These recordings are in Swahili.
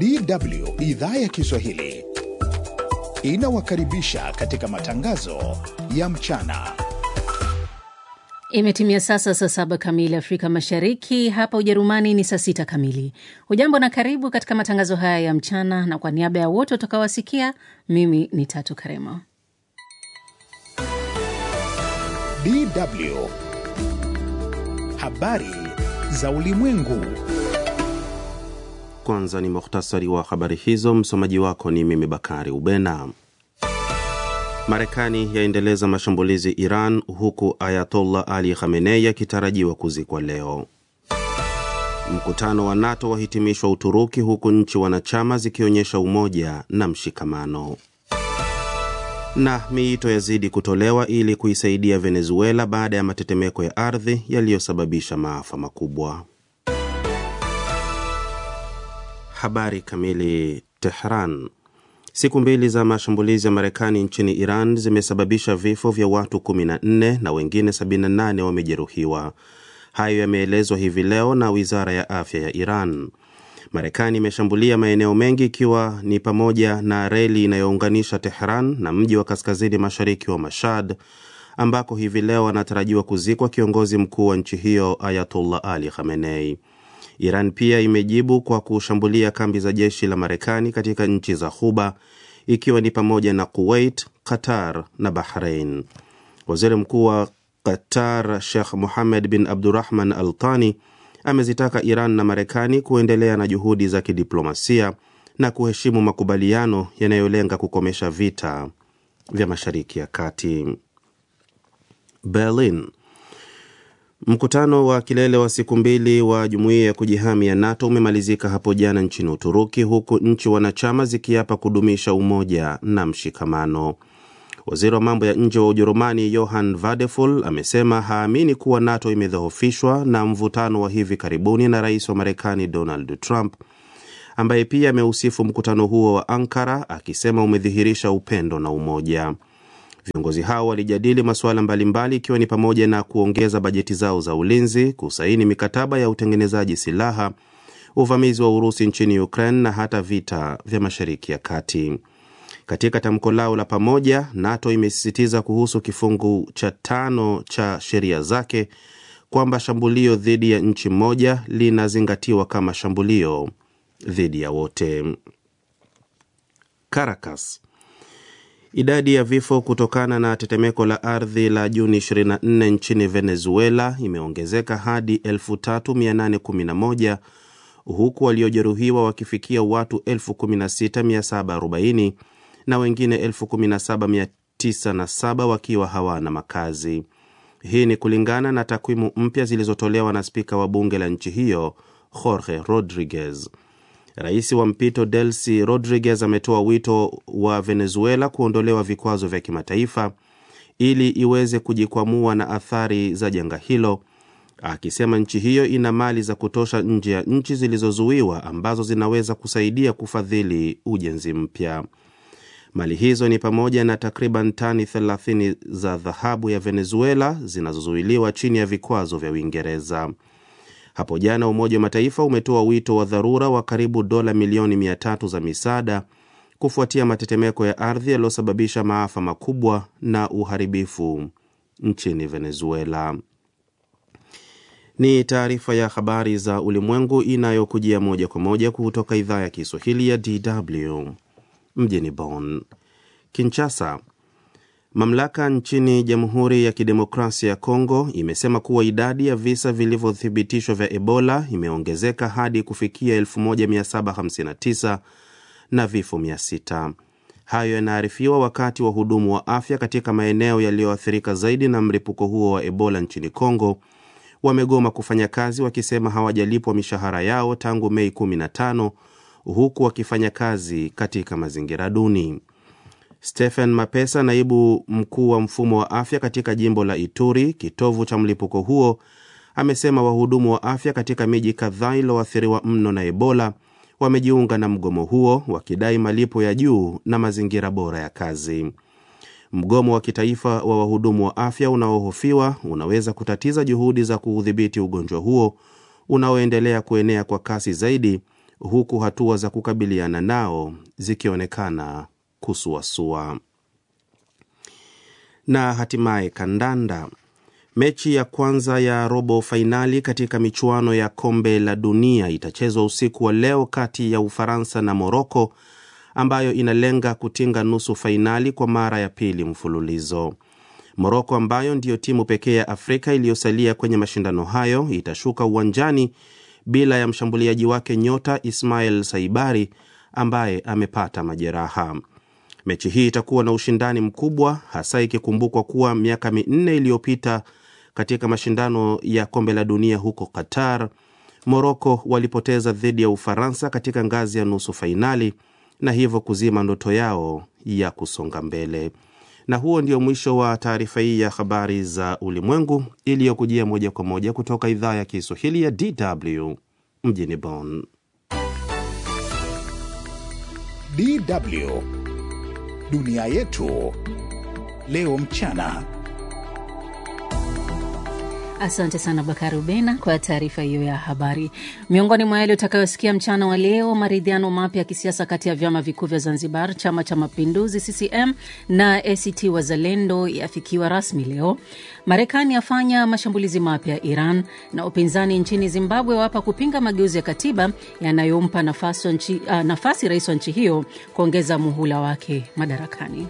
DW idhaa ya Kiswahili inawakaribisha katika matangazo ya mchana. Imetimia sasa saa saba kamili Afrika Mashariki, hapa Ujerumani ni saa sita kamili. Hujambo na karibu katika matangazo haya ya mchana, na kwa niaba ya wote utakaowasikia, mimi ni Tatu Karema. DW habari za ulimwengu. Kwanza ni muhtasari wa habari hizo. Msomaji wako ni mimi Bakari Ubena. Marekani yaendeleza mashambulizi Iran, huku Ayatollah Ali Khamenei akitarajiwa kuzikwa leo. Mkutano wa NATO wahitimishwa Uturuki, huku nchi wanachama zikionyesha umoja na mshikamano. Na miito yazidi kutolewa ili kuisaidia Venezuela baada ya matetemeko ya ardhi yaliyosababisha maafa makubwa. Habari kamili. Tehran. Siku mbili za mashambulizi ya Marekani nchini Iran zimesababisha vifo vya watu 14 na wengine 78 wamejeruhiwa. Hayo yameelezwa hivi leo na wizara ya afya ya Iran. Marekani imeshambulia maeneo mengi ikiwa ni pamoja na reli inayounganisha Tehran na mji wa kaskazini mashariki wa Mashhad ambako hivi leo anatarajiwa kuzikwa kiongozi mkuu wa nchi hiyo Ayatollah Ali Khamenei. Iran pia imejibu kwa kushambulia kambi za jeshi la Marekani katika nchi za Ghuba ikiwa ni pamoja na Kuwait, Qatar na Bahrain. Waziri Mkuu wa Qatar Sheikh Mohammed bin Abdurrahman Al Thani amezitaka Iran na Marekani kuendelea na juhudi za kidiplomasia na kuheshimu makubaliano yanayolenga kukomesha vita vya Mashariki ya Kati. Berlin. Mkutano wa kilele wa siku mbili wa jumuiya ya kujihami ya NATO umemalizika hapo jana nchini Uturuki, huku nchi wanachama zikiapa kudumisha umoja na mshikamano. Waziri wa mambo ya nje wa Ujerumani Johann Vadeful amesema haamini kuwa NATO imedhoofishwa na mvutano wa hivi karibuni na rais wa Marekani Donald Trump, ambaye pia ameusifu mkutano huo wa Ankara akisema umedhihirisha upendo na umoja. Viongozi hao walijadili masuala mbalimbali ikiwa ni pamoja na kuongeza bajeti zao za ulinzi, kusaini mikataba ya utengenezaji silaha, uvamizi wa Urusi nchini Ukraine na hata vita vya Mashariki ya Kati. Katika tamko lao la pamoja, NATO imesisitiza kuhusu kifungu cha tano cha sheria zake kwamba shambulio dhidi ya nchi moja linazingatiwa kama shambulio dhidi ya wote. Caracas. Idadi ya vifo kutokana na tetemeko la ardhi la Juni 24 nchini Venezuela imeongezeka hadi 3811 huku waliojeruhiwa wakifikia watu 16740 na wengine 17907 wakiwa hawana makazi. Hii ni kulingana na takwimu mpya zilizotolewa na spika wa bunge la nchi hiyo Jorge Rodriguez. Rais wa mpito Delcy Rodriguez ametoa wito wa Venezuela kuondolewa vikwazo vya kimataifa ili iweze kujikwamua na athari za janga hilo, akisema nchi hiyo ina mali za kutosha nje ya nchi zilizozuiwa ambazo zinaweza kusaidia kufadhili ujenzi mpya. Mali hizo ni pamoja na takriban tani 30 za dhahabu ya Venezuela zinazozuiliwa chini ya vikwazo vya Uingereza. Hapo jana Umoja wa Mataifa umetoa wito wa dharura wa karibu dola milioni mia tatu za misaada kufuatia matetemeko ya ardhi yaliyosababisha maafa makubwa na uharibifu nchini Venezuela. Ni taarifa ya habari za ulimwengu inayokujia moja kwa moja kutoka idhaa ya Kiswahili ya DW mjini Bonn. Kinshasa. Mamlaka nchini Jamhuri ya Kidemokrasia ya Kongo imesema kuwa idadi ya visa vilivyothibitishwa vya Ebola imeongezeka hadi kufikia 1759 na vifo 600. Hayo yanaarifiwa wakati wahudumu wa afya katika maeneo yaliyoathirika zaidi na mlipuko huo wa Ebola nchini Kongo wamegoma kufanya kazi wakisema hawajalipwa mishahara yao tangu Mei 15 huku wakifanya kazi katika mazingira duni. Stephen Mapesa, naibu mkuu wa mfumo wa afya katika jimbo la Ituri, kitovu cha mlipuko huo, amesema wahudumu wa afya katika miji kadhaa iliyoathiriwa mno na Ebola wamejiunga na mgomo huo wakidai malipo ya juu na mazingira bora ya kazi. Mgomo wa kitaifa wa wahudumu wa afya unaohofiwa unaweza kutatiza juhudi za kuudhibiti ugonjwa huo unaoendelea kuenea kwa kasi zaidi huku hatua za kukabiliana nao zikionekana kusuasua. Na hatimaye kandanda. Mechi ya kwanza ya robo fainali katika michuano ya kombe la dunia itachezwa usiku wa leo kati ya Ufaransa na Moroko, ambayo inalenga kutinga nusu fainali kwa mara ya pili mfululizo. Moroko ambayo ndiyo timu pekee ya Afrika iliyosalia kwenye mashindano hayo itashuka uwanjani bila ya mshambuliaji wake nyota Ismail Saibari ambaye amepata majeraha. Mechi hii itakuwa na ushindani mkubwa, hasa ikikumbukwa kuwa miaka minne iliyopita katika mashindano ya kombe la dunia huko Qatar, Moroko walipoteza dhidi ya Ufaransa katika ngazi ya nusu fainali na hivyo kuzima ndoto yao ya kusonga mbele. Na huo ndio mwisho wa taarifa hii ya habari za ulimwengu iliyokujia moja kwa moja kutoka idhaa ya Kiswahili ya DW mjini Bonn. DW dunia yetu leo mchana. Asante sana Bakari Ubena kwa taarifa hiyo ya habari. Miongoni mwa yale utakayosikia mchana wa leo, maridhiano mapya ya kisiasa kati ya vyama vikuu vya Zanzibar, chama cha mapinduzi CCM na ACT Wazalendo yafikiwa rasmi leo. Marekani yafanya mashambulizi mapya Iran, na upinzani nchini Zimbabwe wapa kupinga mageuzi ya katiba yanayompa nafasi, nchi, uh, nafasi rais wa nchi hiyo kuongeza muhula wake madarakani.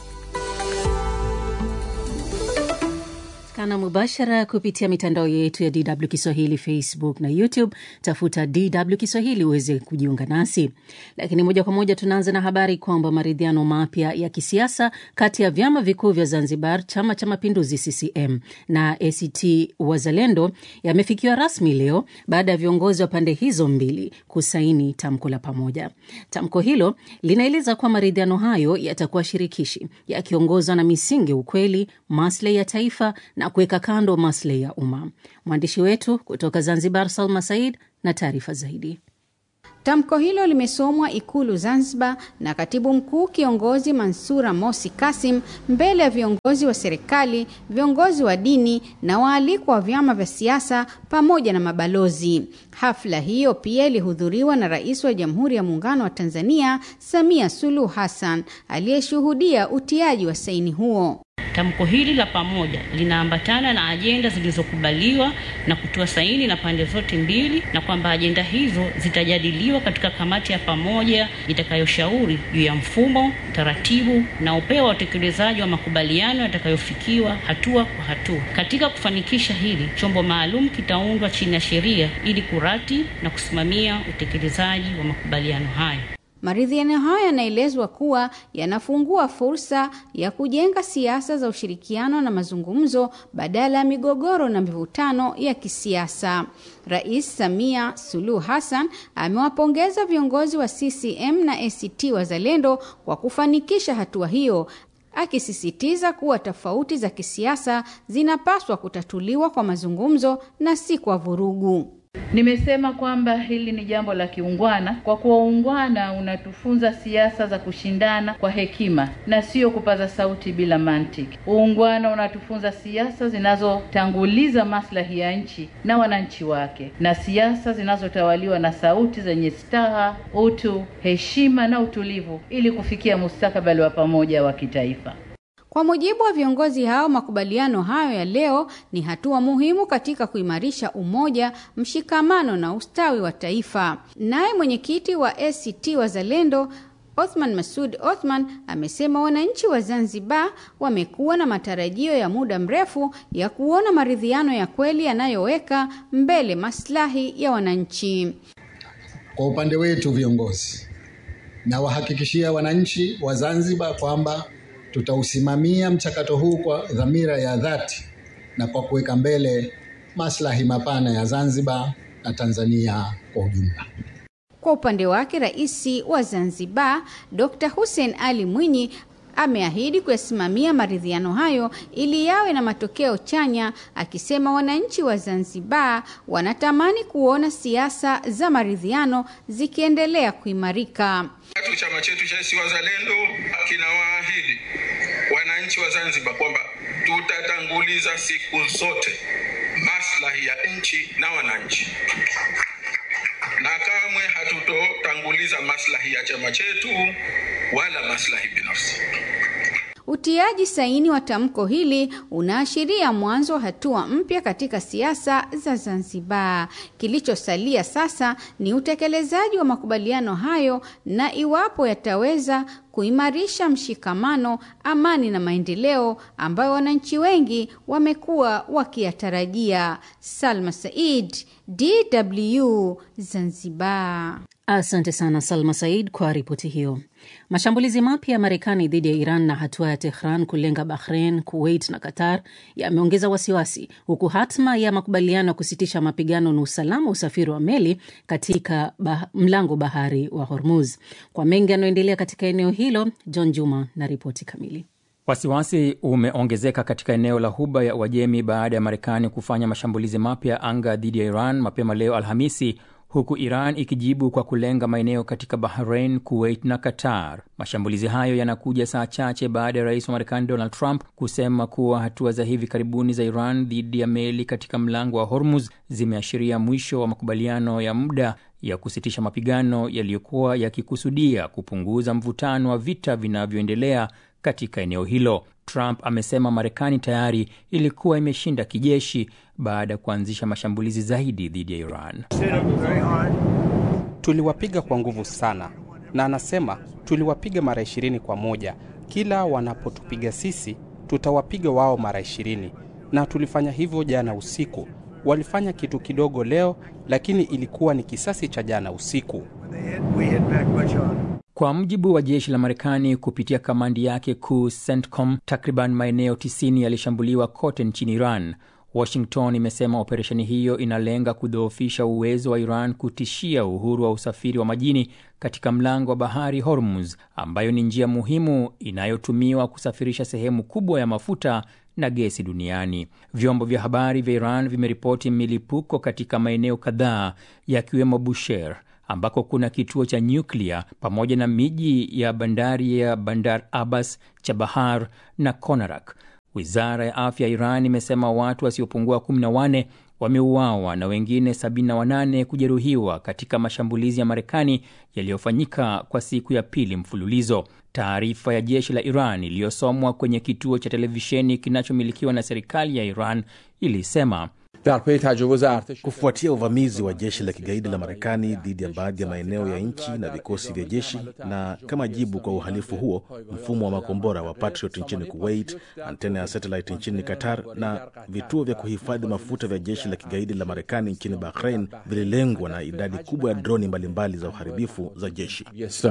kana mubashara kupitia mitandao yetu ya DW Kiswahili, Facebook na YouTube. Tafuta DW Kiswahili uweze kujiunga nasi. Lakini moja kwa moja tunaanza na habari kwamba maridhiano mapya ya kisiasa kati ya vyama vikuu vya Zanzibar, chama cha mapinduzi CCM na ACT Wazalendo yamefikiwa rasmi leo baada ya viongozi wa pande hizo mbili kusaini tamko la pamoja. Tamko hilo linaeleza kuwa maridhiano hayo yatakuwa shirikishi, yakiongozwa na misingi, ukweli, maslahi ya taifa na kuweka kando maslahi ya umma. Mwandishi wetu kutoka Zanzibar, Salma Said, na taarifa zaidi. Tamko hilo limesomwa Ikulu Zanzibar na katibu mkuu kiongozi Mansura Mosi Kasim mbele ya viongozi wa serikali, viongozi wa dini na waalikwa wa vyama vya siasa pamoja na mabalozi. Hafla hiyo pia ilihudhuriwa na Rais wa Jamhuri ya Muungano wa Tanzania Samia Suluhu Hassan aliyeshuhudia utiaji wa saini huo. Tamko hili la pamoja linaambatana na ajenda zilizokubaliwa na kutoa saini na pande zote mbili, na kwamba ajenda hizo zitajadiliwa katika kamati ya pamoja itakayoshauri juu ya mfumo, taratibu na upeo wa utekelezaji wa makubaliano yatakayofikiwa hatua kwa hatua. Katika kufanikisha hili, chombo maalum kitaundwa chini ya sheria ili kurati na kusimamia utekelezaji wa makubaliano hayo. Maridhiano hayo yanaelezwa kuwa yanafungua fursa ya kujenga siasa za ushirikiano na mazungumzo badala ya migogoro na mivutano ya kisiasa. Rais Samia Suluhu Hassan amewapongeza viongozi wa CCM na ACT Wazalendo kwa kufanikisha hatua hiyo, akisisitiza kuwa tofauti za kisiasa zinapaswa kutatuliwa kwa mazungumzo na si kwa vurugu. Nimesema kwamba hili ni jambo la kiungwana, kwa kuwa uungwana unatufunza siasa za kushindana kwa hekima na sio kupaza sauti bila mantiki. Uungwana unatufunza siasa zinazotanguliza maslahi ya nchi na wananchi wake, na siasa zinazotawaliwa na sauti zenye staha, utu, heshima na utulivu, ili kufikia mustakabali wa pamoja wa kitaifa. Kwa mujibu wa viongozi hao, makubaliano hayo ya leo ni hatua muhimu katika kuimarisha umoja, mshikamano na ustawi wa taifa. Naye mwenyekiti wa ACT Wazalendo Othman Masud Othman amesema wananchi wa Zanzibar wamekuwa na matarajio ya muda mrefu ya kuona maridhiano ya kweli yanayoweka mbele maslahi ya wananchi. Kwa upande wetu viongozi, na wahakikishia wananchi wa Zanzibar kwamba tutausimamia mchakato huu kwa dhamira ya dhati na kwa kuweka mbele maslahi mapana ya Zanzibar na Tanzania kwa ujumla. Kwa upande wake, Rais wa Zanzibar Dr. Hussein Ali Mwinyi ameahidi kuyasimamia maridhiano hayo ili yawe na matokeo chanya, akisema wananchi wa Zanzibar wanatamani kuona siasa za maridhiano zikiendelea kuimarika. Tatu, chama chetu cha ACT Wazalendo kinawaahidi wananchi wa Zanzibar kwamba tutatanguliza siku zote maslahi ya nchi na wananchi, na na kamwe hatutotanguliza maslahi ya chama chetu wala maslahi binafsi. Utiaji saini wa tamko hili unaashiria mwanzo wa hatua mpya katika siasa za Zanzibar. Kilichosalia sasa ni utekelezaji wa makubaliano hayo na iwapo yataweza kuimarisha mshikamano, amani na maendeleo ambayo wananchi wengi wamekuwa wakiyatarajia. Salma Said, DW Zanzibar. Asante sana Salma Said kwa ripoti hiyo. Mashambulizi mapya ya Marekani dhidi ya Iran na hatua ya Tehran kulenga Bahrain, Kuwait na Qatar yameongeza wasiwasi, huku hatma ya makubaliano ya kusitisha mapigano na usalama wa usafiri wa meli katika bah mlango bahari wa Hormuz. Kwa mengi yanayoendelea katika eneo hilo, John Juma na ripoti kamili. Wasiwasi umeongezeka katika eneo la Ghuba ya Uajemi baada ya Marekani kufanya mashambulizi mapya ya anga dhidi ya Iran mapema leo Alhamisi, huku Iran ikijibu kwa kulenga maeneo katika Bahrain, Kuwait na Qatar. Mashambulizi hayo yanakuja saa chache baada ya rais wa Marekani Donald Trump kusema kuwa hatua za hivi karibuni za Iran dhidi ya meli katika mlango wa Hormuz zimeashiria mwisho wa makubaliano ya muda ya kusitisha mapigano yaliyokuwa yakikusudia kupunguza mvutano wa vita vinavyoendelea katika eneo hilo. Trump amesema Marekani tayari ilikuwa imeshinda kijeshi baada ya kuanzisha mashambulizi zaidi dhidi ya Iran. Tuliwapiga kwa nguvu sana, na anasema tuliwapiga mara ishirini kwa moja. Kila wanapotupiga sisi, tutawapiga wao mara ishirini, na tulifanya hivyo jana usiku. Walifanya kitu kidogo leo, lakini ilikuwa ni kisasi cha jana usiku. Kwa mujibu wa jeshi la Marekani kupitia kamandi yake kuu CENTCOM, takriban maeneo 90 yalishambuliwa kote nchini Iran. Washington imesema operesheni hiyo inalenga kudhoofisha uwezo wa Iran kutishia uhuru wa usafiri wa majini katika mlango wa bahari Hormuz, ambayo ni njia muhimu inayotumiwa kusafirisha sehemu kubwa ya mafuta na gesi duniani. Vyombo vya habari vya Iran vimeripoti milipuko katika maeneo kadhaa yakiwemo Bushehr ambako kuna kituo cha nyuklia pamoja na miji ya bandari ya Bandar Abbas, Chabahar na Konarak. Wizara ya afya ya Iran imesema watu wasiopungua 14 wameuawa na wengine 78 kujeruhiwa katika mashambulizi ya Marekani yaliyofanyika kwa siku ya pili mfululizo. Taarifa ya jeshi la Iran iliyosomwa kwenye kituo cha televisheni kinachomilikiwa na serikali ya Iran ilisema Kufuatia uvamizi wa jeshi la kigaidi la Marekani dhidi ya baadhi ya maeneo ya nchi na vikosi vya jeshi, na kama jibu kwa uhalifu huo, mfumo wa makombora wa Patriot nchini Kuwait, antena ya satellite nchini Qatar na vituo vya kuhifadhi mafuta vya jeshi la kigaidi la Marekani nchini Bahrain vililengwa na idadi kubwa ya droni mbalimbali za uharibifu za jeshi.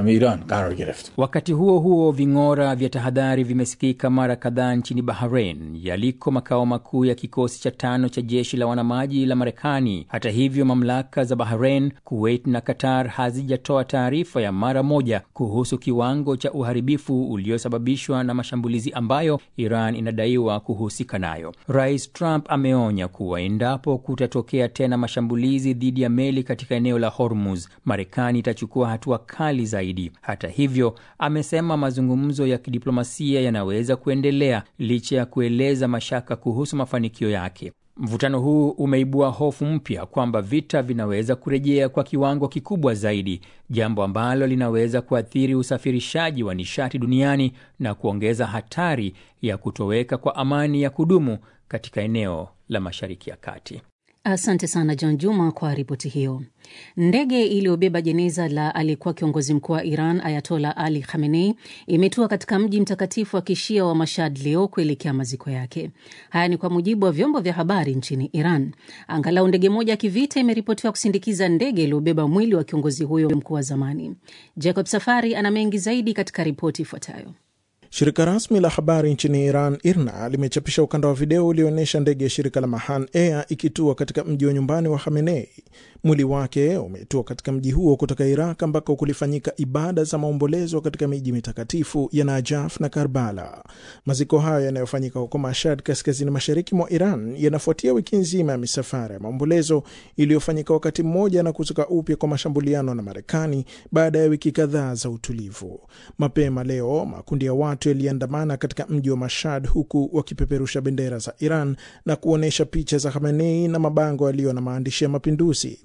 Wakati huo huo, ving'ora vya tahadhari vimesikika mara kadhaa nchini Bahrain, yaliko makao makuu ya kikosi cha tano cha jeshi la wanamaji la Marekani. Hata hivyo, mamlaka za Bahrain, Kuwait na Qatar hazijatoa taarifa ya mara moja kuhusu kiwango cha uharibifu uliosababishwa na mashambulizi ambayo Iran inadaiwa kuhusika nayo. Rais Trump ameonya kuwa endapo kutatokea tena mashambulizi dhidi ya meli katika eneo la Hormuz, Marekani itachukua hatua kali zaidi. Hata hivyo, amesema mazungumzo ya kidiplomasia yanaweza kuendelea licha ya kueleza mashaka kuhusu mafanikio yake. Mvutano huu umeibua hofu mpya kwamba vita vinaweza kurejea kwa kiwango kikubwa zaidi, jambo ambalo linaweza kuathiri usafirishaji wa nishati duniani na kuongeza hatari ya kutoweka kwa amani ya kudumu katika eneo la Mashariki ya Kati. Asante sana John Juma kwa ripoti hiyo. Ndege iliyobeba jeneza la aliyekuwa kiongozi mkuu wa Iran Ayatola Ali Khamenei imetua katika mji mtakatifu wa kishia wa Mashhad leo kuelekea maziko yake. Haya ni kwa mujibu wa vyombo vya habari nchini Iran. Angalau ndege moja ya kivita imeripotiwa kusindikiza ndege iliyobeba mwili wa kiongozi huyo mkuu wa zamani. Jacob Safari ana mengi zaidi katika ripoti ifuatayo. Shirika rasmi la habari nchini Iran, IRNA, limechapisha ukanda wa video ulioonyesha ndege ya shirika la Mahan Air ikitua katika mji wa nyumbani wa Khamenei. Mwili wake umetua katika mji huo kutoka Iraq, ambako kulifanyika ibada za maombolezo katika miji mitakatifu ya Najaf na Karbala. Maziko hayo yanayofanyika huko Mashhad, kaskazini mashariki mwa Iran, yanafuatia wiki nzima ya misafara ya maombolezo iliyofanyika wakati mmoja na kuzuka upya kwa mashambuliano na Marekani baada ya wiki kadhaa za utulivu. Mapema leo makundi ya watu yaliandamana katika mji wa Mashhad huku wakipeperusha bendera za Iran na kuonyesha picha za Khamenei na mabango yaliyo na maandishi ya mapinduzi.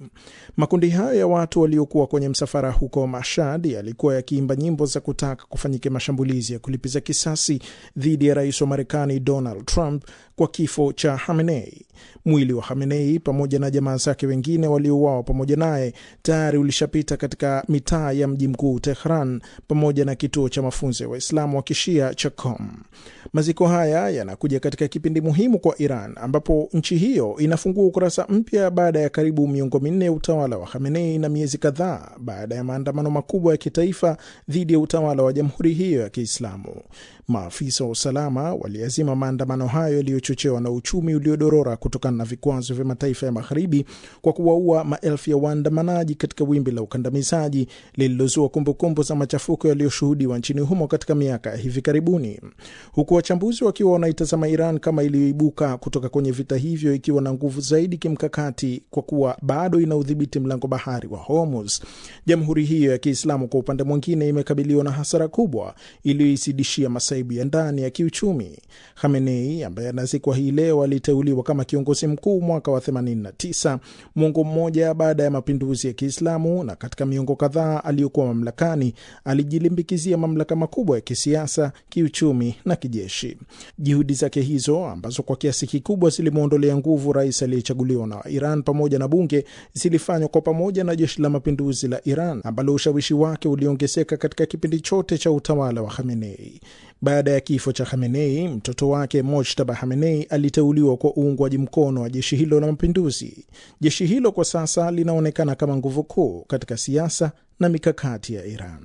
Makundi hayo ya watu waliokuwa kwenye msafara huko Mashhad yalikuwa yakiimba nyimbo za kutaka kufanyike mashambulizi ya kulipiza kisasi dhidi ya rais wa Marekani Donald Trump kwa kifo cha Khamenei. Mwili wa Khamenei pamoja na jamaa zake wengine waliouawa pamoja naye tayari ulishapita katika mitaa ya mji mkuu Tehran pamoja na kituo cha mafunzo ya Waislamu wa kishia cha Qom. Maziko haya yanakuja katika kipindi muhimu kwa Iran ambapo nchi hiyo inafungua ukurasa mpya baada ya karibu miongo minne ya utawala wa Khamenei na miezi kadhaa baada ya maandamano makubwa ya kitaifa dhidi ya utawala wa jamhuri hiyo ya Kiislamu. Maafisa wa usalama waliazima maandamano hayo yaliyochochewa na uchumi uliodorora kutokana na vikwazo vya mataifa ya Magharibi kwa kuwaua maelfu ya waandamanaji katika wimbi la ukandamizaji lililozua kumbukumbu za machafuko yaliyoshuhudiwa nchini humo katika miaka ya hivi karibuni, huku wachambuzi wakiwa wanaitazama Iran kama iliyoibuka kutoka kwenye vita hivyo ikiwa na nguvu zaidi kimkakati kwa kuwa bado ina udhibiti mlango bahari wa Hormuz. Jamhuri hiyo ya Kiislamu kwa upande mwingine imekabiliwa na hasara kubwa iliyoisidishia masaibu ya ndani ya kiuchumi. Khamenei ambaye anazikwa hii leo aliteuliwa kama kiongozi mkuu mwaka wa 89 mwongo mmoja baada ya mapinduzi ya Kiislamu, na katika miongo kadhaa aliyokuwa mamlakani alijilimbikizia mamlaka makubwa ya kisiasa, kiuchumi na kijeshi. Juhudi zake hizo ambazo kwa kiasi kikubwa zilimwondolea nguvu rais aliyechaguliwa na Iran pamoja na bunge zilifanywa kwa pamoja na jeshi la mapinduzi la Iran ambalo ushawishi wake uliongezeka katika kipindi chote cha utawala wa Khamenei. Baada ya kifo cha Khamenei, mtoto wake Mojtaba Khamenei aliteuliwa kwa uungwaji mkono wa jeshi hilo la mapinduzi. Jeshi hilo kwa sasa linaonekana kama nguvu kuu katika siasa na mikakati ya Iran.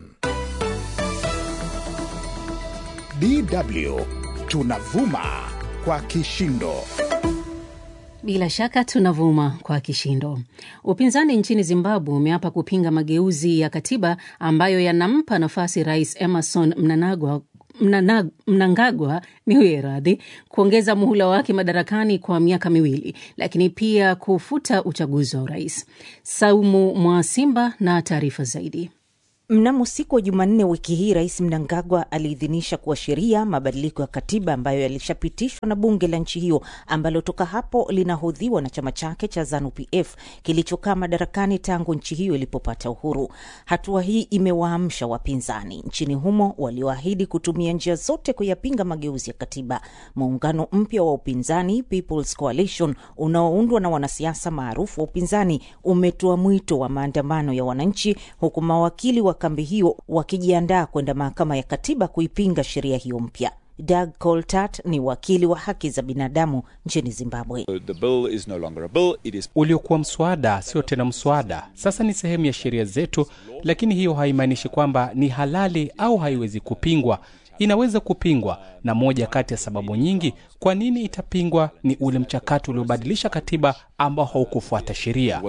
DW tunavuma kwa kishindo. Bila shaka tunavuma kwa kishindo. Upinzani nchini Zimbabwe umeapa kupinga mageuzi ya katiba ambayo yanampa nafasi Rais Emerson Mnangagwa Mnana, Mnangagwa niwe radhi kuongeza muhula wake madarakani kwa miaka miwili, lakini pia kufuta uchaguzi wa urais. Saumu Mwasimba na taarifa zaidi. Mnamo siku wa Jumanne wiki hii, Rais Mnangagwa aliidhinisha kuwa sheria mabadiliko ya katiba ambayo yalishapitishwa na bunge la nchi hiyo ambalo toka hapo linahodhiwa na chama chake cha ZANU-PF kilichokaa madarakani tangu nchi hiyo ilipopata uhuru. Hatua hii imewaamsha wapinzani nchini humo walioahidi kutumia njia zote kuyapinga mageuzi ya katiba. Muungano mpya wa upinzani People's Coalition unaoundwa na wanasiasa maarufu wa upinzani umetoa mwito wa maandamano ya wananchi, huku mawakili wa kambi hiyo wakijiandaa kwenda mahakama ya katiba kuipinga sheria hiyo mpya. Doug Coltart ni wakili wa haki za binadamu nchini Zimbabwe. No is... uliokuwa mswada sio tena mswada, sasa ni sehemu ya sheria zetu, lakini hiyo haimaanishi kwamba ni halali au haiwezi kupingwa. Inaweza kupingwa, na moja kati ya sababu nyingi kwa nini itapingwa ni ule mchakato uliobadilisha katiba ambao haukufuata sheria.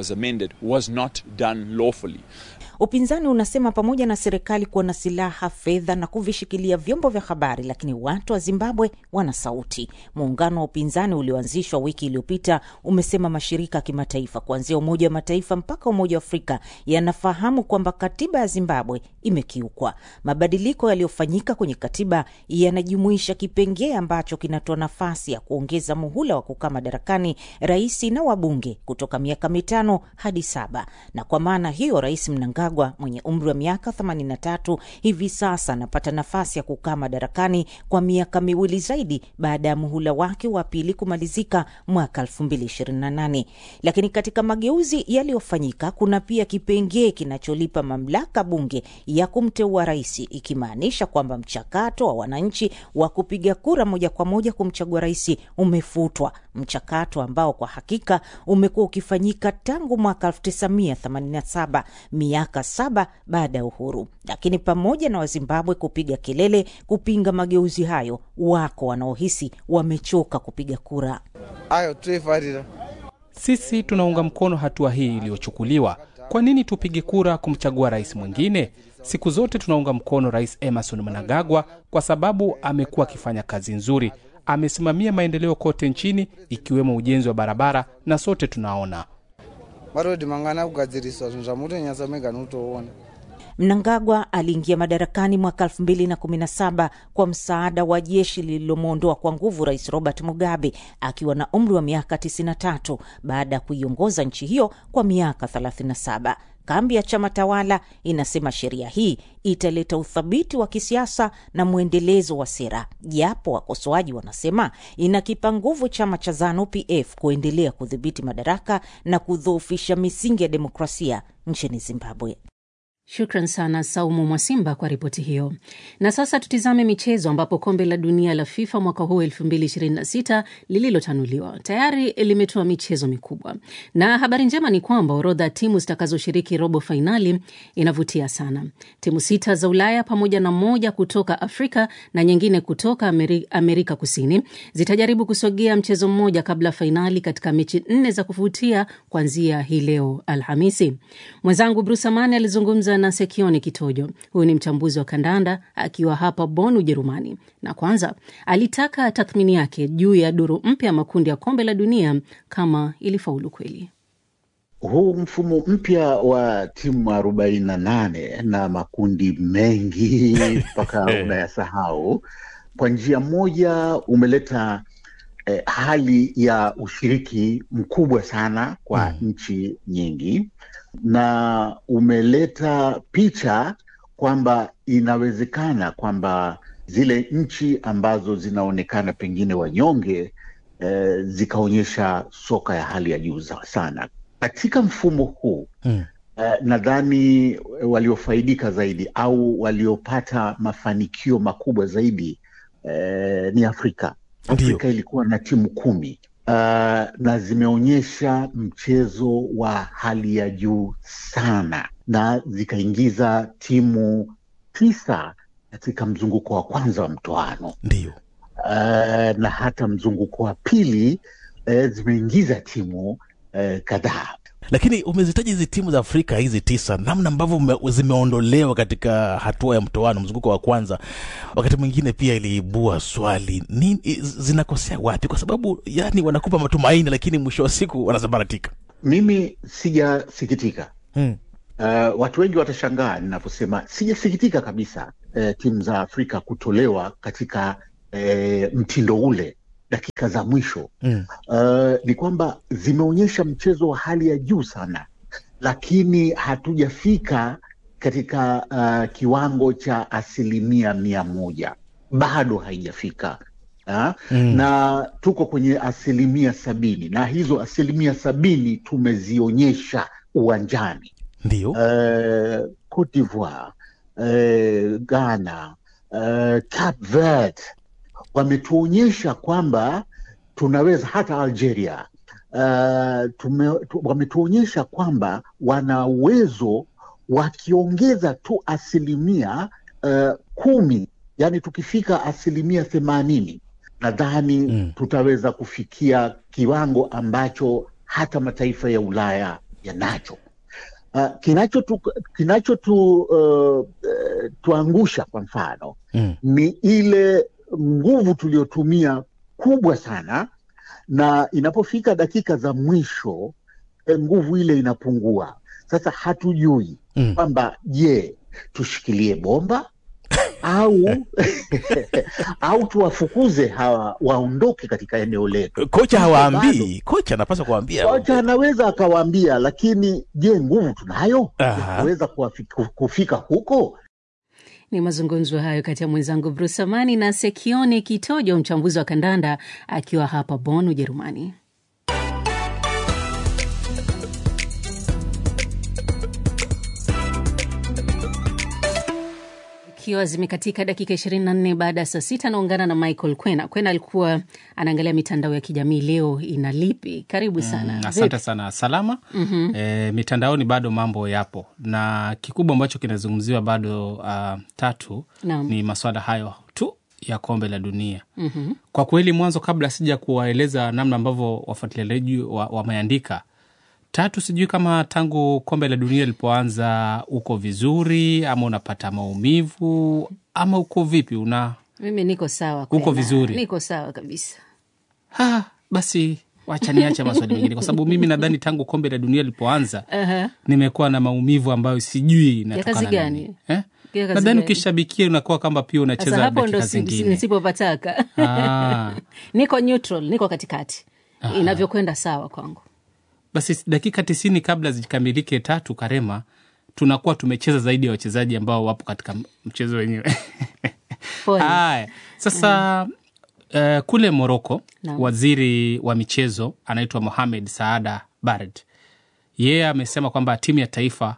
Upinzani unasema pamoja na serikali kuwa na silaha, fedha na kuvishikilia vyombo vya habari, lakini watu wa Zimbabwe wana sauti. Muungano wa upinzani ulioanzishwa wiki iliyopita umesema mashirika ya kimataifa kuanzia Umoja wa Mataifa mpaka Umoja wa Afrika yanafahamu kwamba katiba ya Zimbabwe imekiukwa. Mabadiliko yaliyofanyika kwenye katiba yanajumuisha kipengee ambacho kinatoa nafasi ya kuongeza muhula wa kukaa madarakani rais na wabunge kutoka miaka mitano hadi saba, na kwa maana hiyo rais Mnangagwa mwenye umri wa miaka 83 hivi sasa anapata nafasi ya kukaa madarakani kwa miaka miwili zaidi baada ya muhula wake wa pili kumalizika mwaka 2028. Lakini katika mageuzi yaliyofanyika kuna pia kipengee kinacholipa mamlaka bunge ya kumteua rais, ikimaanisha kwamba mchakato wa wananchi wa kupiga kura moja kwa moja kumchagua rais umefutwa, mchakato ambao kwa hakika umekuwa ukifanyika tangu mwaka 1987 miaka saba baada ya uhuru. Lakini pamoja na Wazimbabwe kupiga kelele kupinga mageuzi hayo, wako wanaohisi wamechoka kupiga kura. Ayo, sisi tunaunga mkono hatua hii iliyochukuliwa. Kwa nini tupige kura kumchagua rais mwingine? Siku zote tunaunga mkono Rais Emerson Mnangagwa kwa sababu amekuwa akifanya kazi nzuri, amesimamia maendeleo kote nchini, ikiwemo ujenzi wa barabara, na sote tunaona marodhi mangana kugadziriswa zvinhu zvamutonyatsa mega notoona Mnangagwa aliingia madarakani mwaka 2017 kwa msaada wa jeshi lililomwondoa kwa nguvu rais Robert Mugabe akiwa na umri wa miaka 93 baada ya kuiongoza nchi hiyo kwa miaka 37. Kambi ya chama tawala inasema sheria hii italeta uthabiti wa kisiasa na mwendelezo wa sera, japo wakosoaji wanasema inakipa nguvu chama cha ZANU PF kuendelea kudhibiti madaraka na kudhoofisha misingi ya demokrasia nchini Zimbabwe. Shukran sana Saumu Mwasimba kwa ripoti hiyo. Na sasa tutizame michezo, ambapo kombe la dunia la FIFA mwaka huu 2026 lililotanuliwa tayari limetoa michezo mikubwa, na habari njema ni kwamba orodha ya timu zitakazoshiriki robo fainali inavutia sana. Timu sita za Ulaya pamoja na moja kutoka Afrika na nyingine kutoka Ameri Amerika Kusini zitajaribu kusogea mchezo mmoja kabla fainali katika mechi nne za kuvutia kuanzia hii leo Alhamisi. Mwenzangu Bruce Amani alizungumza na Sekioni Kitojo. Huyu ni mchambuzi wa kandanda akiwa hapa Bonn, Ujerumani, na kwanza alitaka tathmini yake juu ya duru mpya ya makundi ya kombe la dunia kama ilifaulu kweli. Huu mfumo mpya wa timu arobaini na nane na makundi mengi mpaka unayasahau, kwa njia moja umeleta eh, hali ya ushiriki mkubwa sana kwa mm. nchi nyingi na umeleta picha kwamba inawezekana kwamba zile nchi ambazo zinaonekana pengine wanyonge eh, zikaonyesha soka ya hali ya juu sana katika mfumo huu hmm. Eh, nadhani waliofaidika zaidi au waliopata mafanikio makubwa zaidi eh, ni Afrika. Afrika Ndiyo. ilikuwa na timu kumi uh, na zimeonyesha mchezo wa hali ya juu sana na zikaingiza timu tisa katika mzunguko wa kwanza wa mtoano ndio uh, na hata mzunguko wa pili uh, zimeingiza timu uh, kadhaa lakini umezitaja hizi timu za Afrika hizi tisa, namna ambavyo zimeondolewa katika hatua ya mtoano, mzunguko wa kwanza, wakati mwingine pia iliibua swali nini, zinakosea wapi? Kwa sababu yani wanakupa matumaini, lakini mwisho wa siku wanasambaratika. Mimi sijasikitika hmm. Uh, watu wengi watashangaa ninaposema sijasikitika kabisa uh, timu za Afrika kutolewa katika uh, mtindo ule dakika za mwisho mm. Uh, ni kwamba zimeonyesha mchezo wa hali ya juu sana, lakini hatujafika katika uh, kiwango cha asilimia mia moja, bado haijafika ha? Mm. na tuko kwenye asilimia sabini na hizo asilimia sabini tumezionyesha uwanjani ndio uh, Cote d'Ivoire uh, Ghana uh, Cape Verde wametuonyesha kwamba tunaweza hata Algeria uh, tume, tu, wametuonyesha kwamba wana uwezo wakiongeza tu asilimia uh, kumi, yani tukifika asilimia themanini nadhani mm. tutaweza kufikia kiwango ambacho hata mataifa ya Ulaya yanacho. Uh, kinacho tu, kinacho tu, uh, tuangusha kwa mfano mm. ni ile nguvu tuliyotumia kubwa sana, na inapofika dakika za mwisho nguvu ile inapungua. Sasa hatujui mm. kwamba je, tushikilie bomba au au tuwafukuze hawa waondoke katika eneo letu. Kocha hawaambii, kocha anapaswa kuwaambia. Kocha anaweza akawaambia, lakini je, nguvu tunayo kuweza kufika huko? Ni mazungumzo hayo kati ya mwenzangu Bruce Amani na Sekioni Kitojo, mchambuzi wa kandanda akiwa hapa Bonn, Ujerumani. Ikiwa zimekatika dakika 24 baada ya saa sita, naungana na Michael Kwena. Kwena alikuwa anaangalia mitandao ya kijamii leo ina lipi? Karibu sana. Mm, asante sana. Salama. mm -hmm. E, mitandaoni bado mambo yapo na kikubwa ambacho kinazungumziwa bado uh, tatu Naam. ni maswala hayo tu ya kombe la dunia. mm -hmm. Kwa kweli, mwanzo kabla sija kuwaeleza namna ambavyo wafuatiliaji wameandika wa tatu, sijui kama tangu kombe la dunia lilipoanza uko vizuri ama unapata maumivu ama uko vipi? Una Mimi niko sawa uko Kwena. vizuri? Niko sawa kabisa. Ha, basi wacha niache maswali mengine kwa sababu mimi nadhani tangu kombe la dunia lilipoanza Aha. nimekuwa na maumivu ambayo sijui ya inatokana kazi na gani nini. eh? Ya kazi nadhani gani? ukishabikia unakuwa kwamba pia Sasa unacheza hapo ndo dakika si- si- zingine nisipopataka Ah. niko neutral niko katikati Aha. inavyokwenda sawa kwangu basi dakika tisini kabla zikamilike tatu karema tunakuwa tumecheza zaidi ya wachezaji ambao wapo katika mchezo wenyewe Pole. haya sasa uh, kule moroko Naam. waziri wa michezo anaitwa mohamed saada barad yeye amesema kwamba timu ya taifa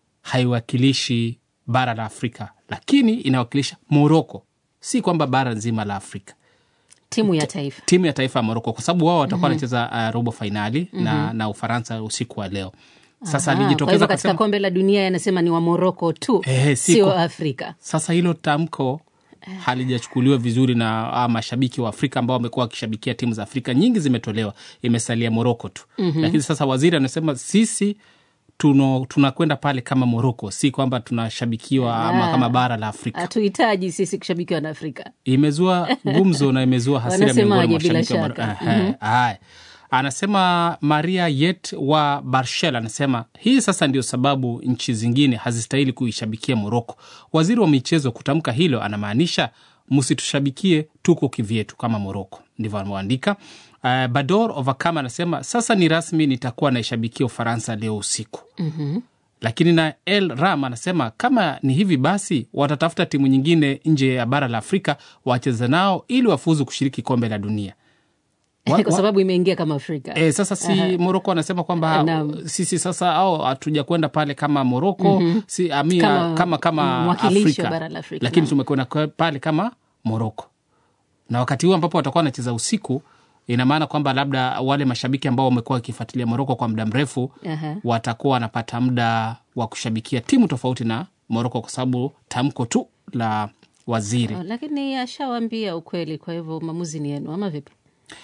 haiwakilishi bara la afrika lakini inawakilisha moroko si kwamba bara nzima la afrika timu ya taifa timu ya taifa ya moroko kwa sababu wao watakuwa Mhm. wanacheza uh, robo fainali na, Mhm. na ufaransa usiku wa leo sasa Aha, kwa alijitokeza hivyo katika akasema kombe la dunia yanasema ni wa moroko tu Eh, si sio kwa- afrika sasa hilo tamko halijachukuliwa vizuri na ah, mashabiki wa afrika ambao wamekuwa wakishabikia timu za afrika nyingi zimetolewa imesalia moroko tu Mhm. lakini sasa waziri anasema sisi tuno- tunakwenda pale kama moroko si kwamba tunashabikiwa ama Ah. kama bara la afrika hatuhitaji sisi kushabikiwa na afrika imezua gumzo na imezua hasira miongoni mwa Wanasemaje bila mashabiki wa Mar- shaka? Ehe, Mhm. haya. anasema maria yet wa barshel anasema hii sasa ndio sababu nchi zingine hazistahili kuishabikia moroko waziri wa michezo kutamka hilo anamaanisha msitushabikie tuko kivyetu kama moroko ndivyo ameandika uh, bador ovakam anasema sasa ni rasmi nitakuwa naishabikia ufaransa leo usiku Mhm. lakini na el ram anasema kama ni hivi basi watatafuta timu nyingine nje ya bara la afrika wacheze nao ili wafuzu kushiriki kombe la dunia Wa- kwa wa- sababu imeingia kama afrika E, sasa si Aha. moroko anasema kwamba Naam. sisi sasa au hatuja kwenda pale kama moroko Mhm. si, amia, Kama kama, kama, mwakilishi wa afrika bara la Afrika, lakini naam. tumekwenda kwa- pale kama moroko na wakati huu ambapo watakuwa wanacheza usiku ina maana kwamba labda wale mashabiki ambao wamekuwa wakifuatilia moroko kwa muda mrefu Aha. watakuwa wanapata muda wa kushabikia timu tofauti na moroko kwa sababu tamko tu la waziri Oh, lakini ashawambia ukweli kwa hivyo maamuzi ni yenu ama vipi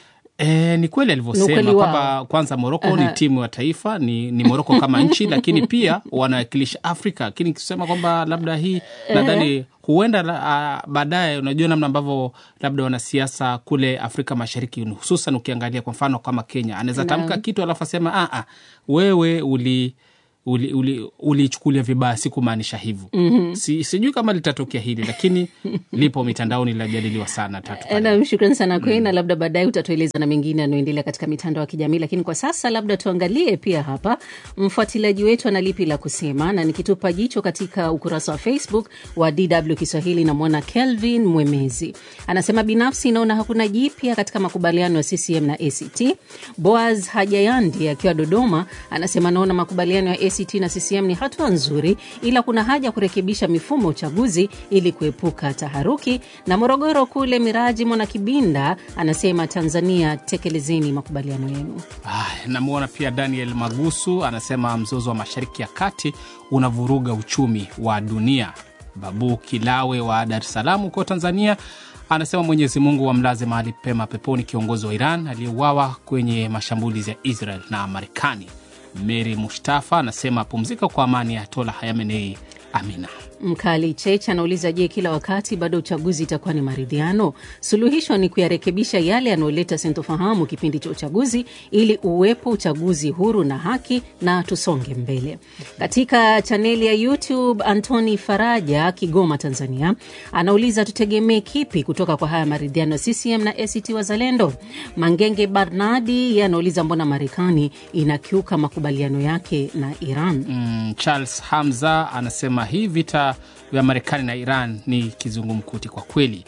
E, ni kweli Ni alivyosema ukweli wao. kwamba kwanza Moroko Aha. ni timu ya taifa, ni, ni Moroko kama nchi, lakini pia wanawakilisha Afrika. Lakini kusema kwamba labda hii nadhani huenda la- ah, baadaye, unajua namna ambavyo labda wanasiasa kule Afrika Mashariki, hususan ukiangalia kwa mfano kama Kenya, anaweza Naam. tamka kitu alafu asema "Ah, ah, wewe uli ulichukulia uli, ulichukulia vibaya, sikumaanisha hivyo. Mhm. si, sijui kama litatokea hili, lakini lipo mitandaoni, linajadiliwa sana tatu nam shukran sana Queen, na labda baadaye utatueleza na mengine yanayoendelea katika mitandao ya kijamii lakini kwa sasa labda tuangalie pia hapa mfuatiliaji wetu ana lipi la kusema na nikitupa jicho katika ukurasa wa facebook wa dw kiswahili namwona kelvin mwemezi anasema binafsi inaona hakuna jipya katika makubaliano ya ccm na act boaz hajayandi akiwa dodoma anasema naona makubaliano ya act na ccm ni hatua nzuri ila kuna haja ya kurekebisha mifumo ya uchaguzi ili kuepuka taharuki na morogoro kule miraji mwana kibinda anasema tanzania tekelezeni makubaliano yenu Aya, namwona pia Daniel Magusu anasema mzozo wa mashariki ya kati unavuruga uchumi wa dunia. Babu Kilawe wa Dar es Salaam huko Tanzania anasema Mwenyezi Mungu wamlaze mahali pema peponi kiongozi wa Iran aliyeuawa kwenye mashambulizi ya Israel na Marekani. Mary Mustafa anasema pumzika kwa amani ya Tola Hayamenei, amina. Mkali Chech anauliza, je, kila wakati baada ya uchaguzi itakuwa ni maridhiano? Suluhisho ni kuyarekebisha yale yanayoleta sintofahamu kipindi cha uchaguzi, ili uwepo uchaguzi huru na haki na tusonge mbele. Katika chaneli ya YouTube, Antoni Faraja, Kigoma, Tanzania, anauliza tutegemee kipi kutoka kwa haya maridhiano ya CCM na ACT Wazalendo? Mangenge Barnadi yeye anauliza, mbona Marekani inakiuka makubaliano yake na Iran? Mm, Charles Hamza anasema hii vita vya Marekani na Iran ni kizungumkuti kwa kweli.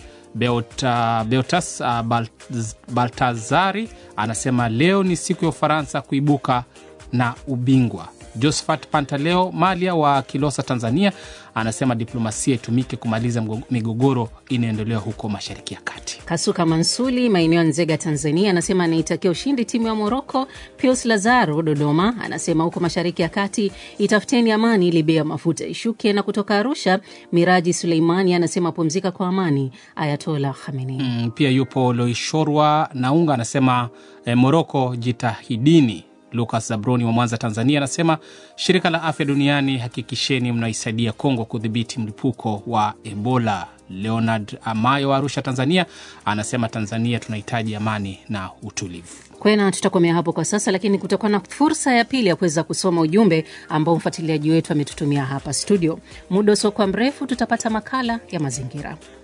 Beota, Beotas uh, Balt- Baltazari anasema leo ni siku ya Ufaransa kuibuka na ubingwa. Josephat Pantaleo Malia wa Kilosa, Tanzania, anasema diplomasia itumike kumaliza mgo- migogoro inayoendelea huko Mashariki ya Kati. Kasuka Mansuli maeneo ya Nzega, Tanzania, anasema anaitakia ushindi timu ya Moroko. Pius Lazaro Dodoma anasema huko mashariki ya kati itafuteni amani ili bei ya mafuta ishuke. Na kutoka Arusha, Miraji Suleimani anasema pumzika kwa amani, Ayatola Khamenei. Mm, pia yupo Loishorwa Naunga anasema eh, Moroko jitahidini. Lucas Zabroni wa Mwanza, Tanzania, anasema shirika la afya duniani, hakikisheni mnaisaidia Kongo kudhibiti mlipuko wa Ebola. Leonard Amayo wa Arusha, Tanzania, anasema Tanzania tunahitaji amani na utulivu. Kwena, tutakomea hapo kwa sasa, lakini kutakuwa na fursa ya pili ya kuweza kusoma ujumbe ambao mfuatiliaji wetu ametutumia hapa studio. Muda usiokuwa mrefu tutapata makala ya mazingira.